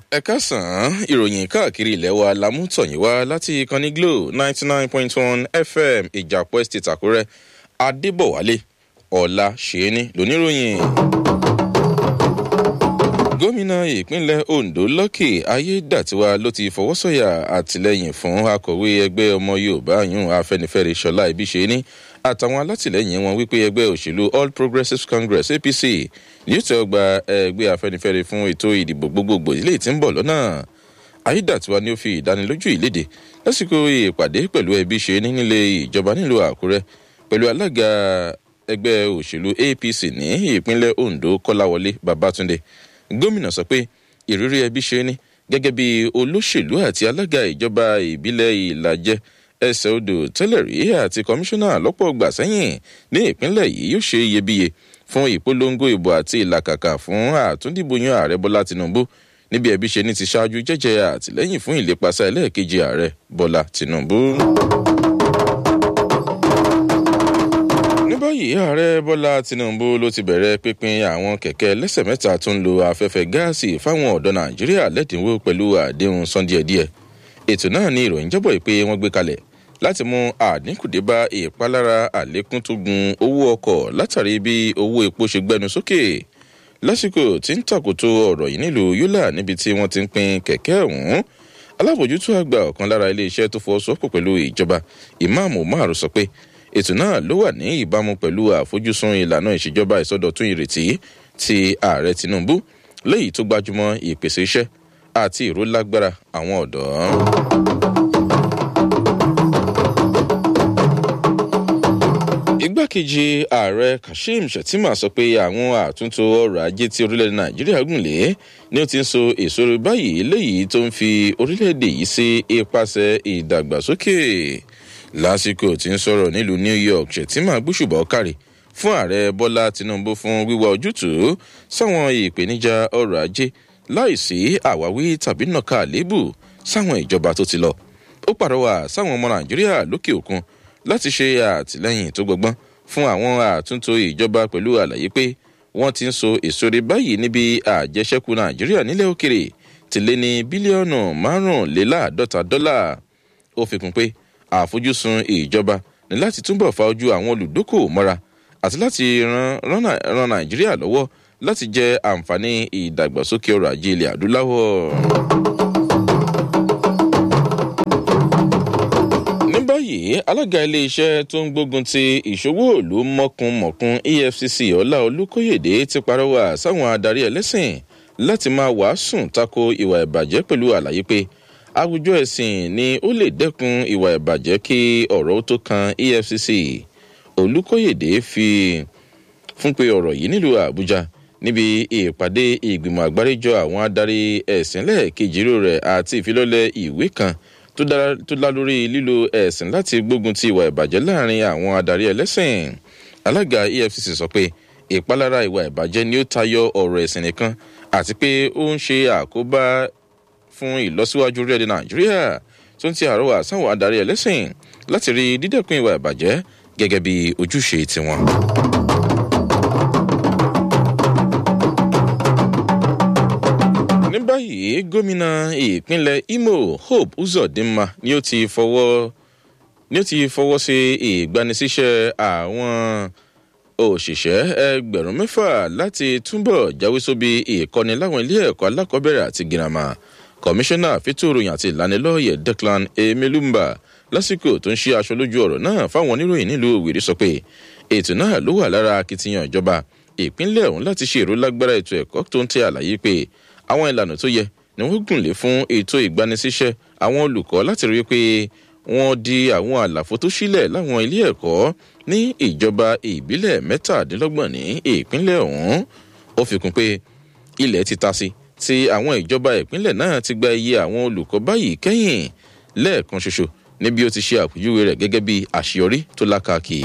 ẹ káàsán ìròyìn káàkiri ilẹ̀ wa lámútọ̀yìn wá láti ìkànnì glo ninety nine point one fm ìjàpọ̀ estate àkúrẹ́ adébọ̀wálé ọ̀la ṣẹ́ni lóníròyìn. gómìnà ìpínlẹ̀ ondo lọ́kì ayédàtiwa ló ti fọwọ́sọ̀yà àtìlẹ́yìn fún akọ̀wé ẹgbẹ́ ọmọ yorùbá yún afẹnifẹre ṣọlá ibiṣẹ́ni àtàwọn alátìlẹyìn wọn wípé ẹgbẹ́ òṣèlú all progressives congress apc yóò tẹ́ ọgbà ẹgbẹ́ afẹnifẹre fún ètò ìdìbò gbogbogbò ilé tí ń bọ̀ lọ́nà ayédàtiwa ni ó fi ìdánilójú ìlédè lásìkò ìpàdé pẹ̀lú ẹbí ṣe ní nílé ìjọba nílùú àkúrẹ́ pẹ̀lú alága ẹgbẹ́ òṣèlú apc ní ìpínlẹ̀ ondo kọ́láwọlé babatunde gómìnà sọ pé ìrírí ẹbí ṣe ní gẹ́gẹ́ bí olóṣèlú àti alága ìjọba ìbílẹ̀ ìlàjẹ ẹsẹ̀ odò tẹ́lẹ̀ rí àti kọmíṣánná lọ́pọ̀ gbà sẹ́yìn ní ìpínlẹ̀ yìí yóò ṣe iyebíye fún ìpolongo ìbò àti ìlàkàkà fún àtúndìbòyàn ààrẹ bọ́lá tinubu níbi ẹbí ṣe ní ti ṣáájú jẹ́jẹ́ àtìlẹ́yìn fún ìlépasẹ̀ ẹlẹ́ẹ̀kejì ààrẹ bọ́lá tinubu. ní báyìí ààrẹ bọ́lá tinubu ló ti bẹ̀rẹ̀ pínpín àwọn kẹ̀kẹ́ lẹ́sẹ̀ mẹ́ta tó ń lo afẹ́fẹ́ gáàsì fáwọn ọ̀dọ́ nàìjíríà lẹ́dínwó pẹ̀lú àdéhùn sọ́ndíẹ̀díẹ̀ ètò náà ní ìròyìn jábọ̀ pé wọ́n gbé kalẹ̀ láti mú àdínkù dé bá ìpalára àlékún tó gun owó ọkọ̀ látàrí bí owó epo ṣe gbẹnu sókè lásìkò tí ń tàkótó ọ̀rọ̀ yìí nílùú yúlà níbi tí wọ́n ti ń pin kẹ̀kẹ́ ọ̀hún alábòjútó àgbà ọ̀kan lára iléeṣẹ́ tó fọwọ́sowọ́pọ̀ pẹ̀lú ìjọba ìmáàmù márùn sọ pé ètò náà ló wà ní ìbámu pẹ̀lú àfojúsùn ìlànà ìṣèjọba ìsọdọ̀tún ìrètí ti ààrẹ tinubu léyìí tó gbájúmọ́ ìpèsè iṣẹ́ àti ìrólágbára àwọn ọ̀dọ́. igbákejì ààrẹ kashim shettima sọ pé àwọn àtúntò ọrọ̀ ajé tí orílẹ̀-èdè nàìjíríà gùn lé ni ó ti ń so èso rẹ báyìí léyìí tó ń fi orílẹ̀-èdè yìí sí ipasẹ̀ ìdàgbàsókè lásìkò tí ń sọ̀rọ̀ nílùú new york shettima gbóṣùbọ̀ kárí fún ààrẹ bọ́lá tinubu fún wíwá ojútùú sáwọn ìpèníjà ọrọ̀ ajé láìsí àwáwí tàbí nàka àléébù sáwọn ìjọba tó ti lọ ó pàrọwà sáwọn ọmọ nàìjíríà lókè òkun láti ṣe àtìlẹyìn tó gbọgbọn fún àwọn àtúntò ìjọba pẹ̀lú àlàyé pé wọ́n ti ń so èsòrè báyìí níbi àjẹsẹ́kù nàìjíríà nílẹ̀ òkèrè ti lé ní bílíọ̀nù márùnléláàádọ́ta dọ́là ó fi kún pé àfojúsùn ìjọba ní láti túbọ̀ fa ojú àwọn olùdókòwò mọ́ra àti láti ran nàìjíríà lọ́wọ́ láti jẹ àǹfààní ìdàgbàsókè ọrọ̀ ajé ilẹ̀ adúláwọ̀. ní báyìí alága iléeṣẹ́ tó ń gbógun ti ìṣòwò òlu mọ̀kùnmọ̀kùn efcc ọlá olùkóyèdè ti parọ́wà sáwọn adarí ẹlẹ́sìn láti máa wàásùn tako ìwà ìbàjẹ́ pẹ̀lú àlàyé pé àwùjọ ẹ̀sìn ni ó lè dẹ́kun ìwà ìbàjẹ́ kí ọ̀rọ̀ tó kan efcc olùkóyèdè fi fún pé ọ̀rọ̀ yìí nílùú àbújá níbi ìpàdé ìgbìmọ̀ àgbáríjọ àwọn adarí ẹ̀sìn lẹ́ẹ̀kejì rẹ̀ àti ìfilọ́lẹ̀ ìwé kan tó dá lórí lílo ẹ̀sìn láti gbógun ti ìwà ìbàjẹ́ láàrin àwọn adarí ẹlẹ́sìn alága efcc sọ pé ìpalára ìwà ìbàjẹ́ ni ó tayọ ọ̀rọ̀ ẹ̀sìn nìkan àti pé ó ń ṣe àkóbá fún ìlọsíwájú orílẹ̀-èdè nàìjíríà tó ń ti àrọ́wà sáwọn adarí ẹlẹ́sìn láti rí dídẹ́kun ìwà ìbàjẹ́ gẹ́gẹ́ bí ojúṣe tiwọn. ní báyìí gómìnà ìpínlẹ̀ imo hope uzodinma ni ó ti fọwọ́ ni ó ti fọwọ́ sí ìgbanisíṣẹ́ àwọn òṣìṣẹ́ ẹgbẹ̀rún mẹ́fà láti túbọ̀ jáwé sóbi ìkọ́ni láwọn ilé ẹ̀kọ́ alákọ̀ọ́bẹ̀rẹ̀ àti girama kọmíṣánná fìtòròyìn àti ìlanilọ́yẹ̀ declan emelumba lásìkò tó ń ṣe aṣọ lójú ọ̀rọ̀ náà fáwọn oníròyìn nílùú òwìrì sọ pé ètò náà ló wà lára akitiyan ìjọba ìpínlẹ̀ ọ̀hún láti ṣe èrò lágbára ètò ẹ̀kọ́ tó ń tẹ àlàyé pé àwọn ìlànà tó yẹ ni wọ́n gùn lé fún ètò ìgbanisíṣẹ́ àwọn olùkọ́ láti rí pé wọ́n di àwọn àlàfo tó sílẹ̀ láwọn ilé ẹ̀kọ́ ní ìjọba ìbílẹ̀ mẹ́tàdínlọ́gbọ̀n ní ìpínlẹ̀ ọ̀hún ó fi kún pé ilẹ̀ ti ta sí tí àwọn ìjọba ìpínlẹ̀ náà ti gba iye àwọn olùkọ́ báyìí kẹ́yìn lẹ́ẹ̀kan ṣoṣo níbi ó ti ṣe àpèjúwe rẹ̀ gẹ́gẹ́ bí àṣeyọrí tó lákàkì.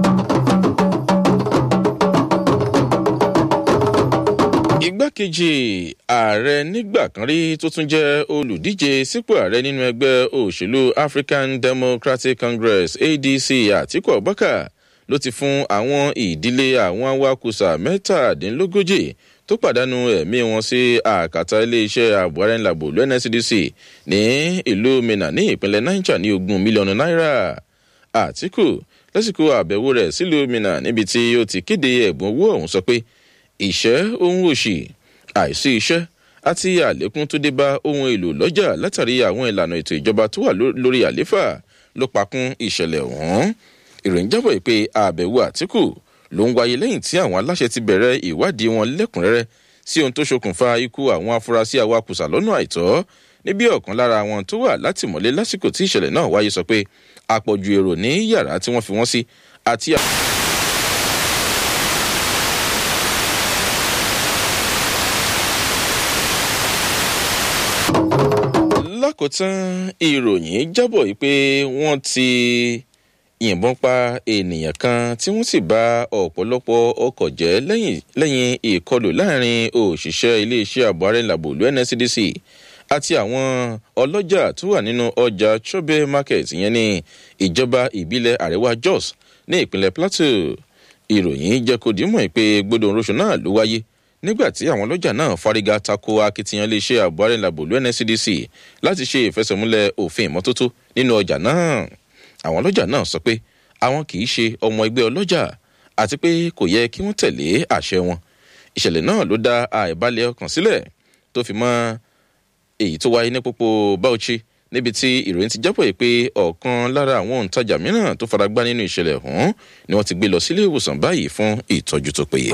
igbákejì ààrẹ nígbà kan rí tó tún jẹ́ olùdíje sípò ààrẹ nínú ẹgbẹ́ òṣèlú african democratic congress adc àtiku abubakar ló ti fún àwọn ìdílé àwọn awakùsà mẹ́tàdínlógójì tó pàdánù ẹ̀mí wọn sí àkàtà iléeṣẹ́ ààbò arẹ́nlàbò ló nscdc ní ìlú minna ní ìpínlẹ̀ niger ní ogún mílíọ̀nù náírà àtìkù lásìkò àbẹ̀wò rẹ̀ sílùú minna níbi tí ó ti kéde ẹ̀bùn owó ọ̀hún sọ pé ìṣẹ́ ohun òṣì àìsí iṣẹ́ àti àlékún tó dé bá ohun èlò lọ́jà látàrí àwọn ìlànà ètò ìjọba tó wà lórí àléfà ló pakún ìṣẹ̀lẹ̀ ọ̀hún ìròyìn jábọ̀ pé àbẹ̀wò àtìkù ló ń wáyé lẹ́yìn tí àwọn aláṣẹ ti bẹ̀rẹ̀ ìwádìí wọn lẹ́kùnrẹ́rẹ́ sí ohun tó ṣokùnfà ikú àwọn afurasí awakùsà lọ́nà àìtọ́ níbi ọ̀kan lára àwọn tó wà látìmọ́lé lásìkò tí ìṣẹ̀lẹ̀ náà wáyé sọ pé àpọ̀jù èrò ní yàrá tí wọ́n fi wọ́n sí àti. lákòótán ìròyìn jábọ̀ yìí pé wọ́n ti yìnbọn pa ènìyàn kan tí wọ́n sì bá ọ̀pọ̀lọpọ̀ ọkọ̀ jẹ́ lẹ́yìn ìkọlù láàrin òṣìṣẹ́ iléeṣẹ́ ààbò arẹ́làbò lu nscdc àti àwọn ọlọ́jà tó wà nínú ọjà chobe market yẹn ní ìjọba ìbílẹ̀ àríwá jos ní ìpínlẹ̀ plateau ìròyìn jẹ́ kó dìímọ̀ pé gbọdọ̀ oṣù náà ló wáyé nígbà tí àwọn ọlọ́jà náà fárígá tako akitiyan iléeṣẹ́ ààbò arẹ́làbò lu nscdc láti ṣe ìfẹsẹ̀múlẹ̀ òfin ìmọ́tótó nínú ọjà náà àwọn ọlọ́jà náà sọ pé àwọn kì í ṣe ọmọ ẹgbẹ́ ọlọ́jà àti pé kò yẹ kí wọ́n tẹ̀lé àṣẹ wọn ìṣẹ̀lẹ̀ náà ló dá àìbalẹ̀ ọkàn sílẹ̀ tó fi mọ́ èyí tó wáyé ní pópó bauchi níbi tí ìròyìn ti jábọ̀ yìí pé ọ̀kan lára àwọn òǹtajà mìíràn tó faragbá nínú ìṣẹ̀lẹ̀ ọ̀hún ni wọ́n ti gbé lọ sílé ìwòsàn báyìí fún ìtọ́jú tó péye.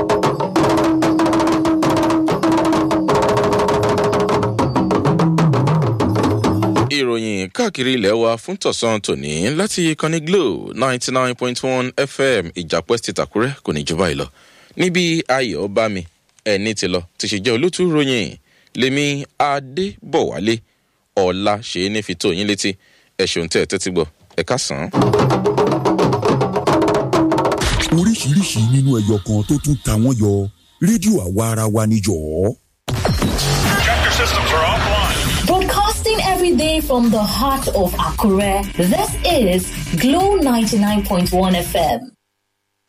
ìròyìn káàkiri ilẹ̀ wa fún tọ̀sán tòní láti ìkànnì glo ninety nine point one fm ìjàpẹ́ ti tàkúrẹ́ kò ní jọba ìlọ níbi ayọ̀ bá mi ẹni ti lọ ti ṣe jẹ́ olótú ròyìn lèmi adébọ̀wálé ọ̀la ṣe é ní fi tó yín létí ẹ̀ ṣeun tẹ́ ẹ tẹ́tí gbọ́ ẹ ká sàn án. oríṣiríṣi nínú ẹyọ kan tó tún ta wọ́n yọ rédíò àwa ara wa níjọ́. Chapter systems are offline. Broadcasting every day from the heart of Akure, this is Glow 99.1 FM.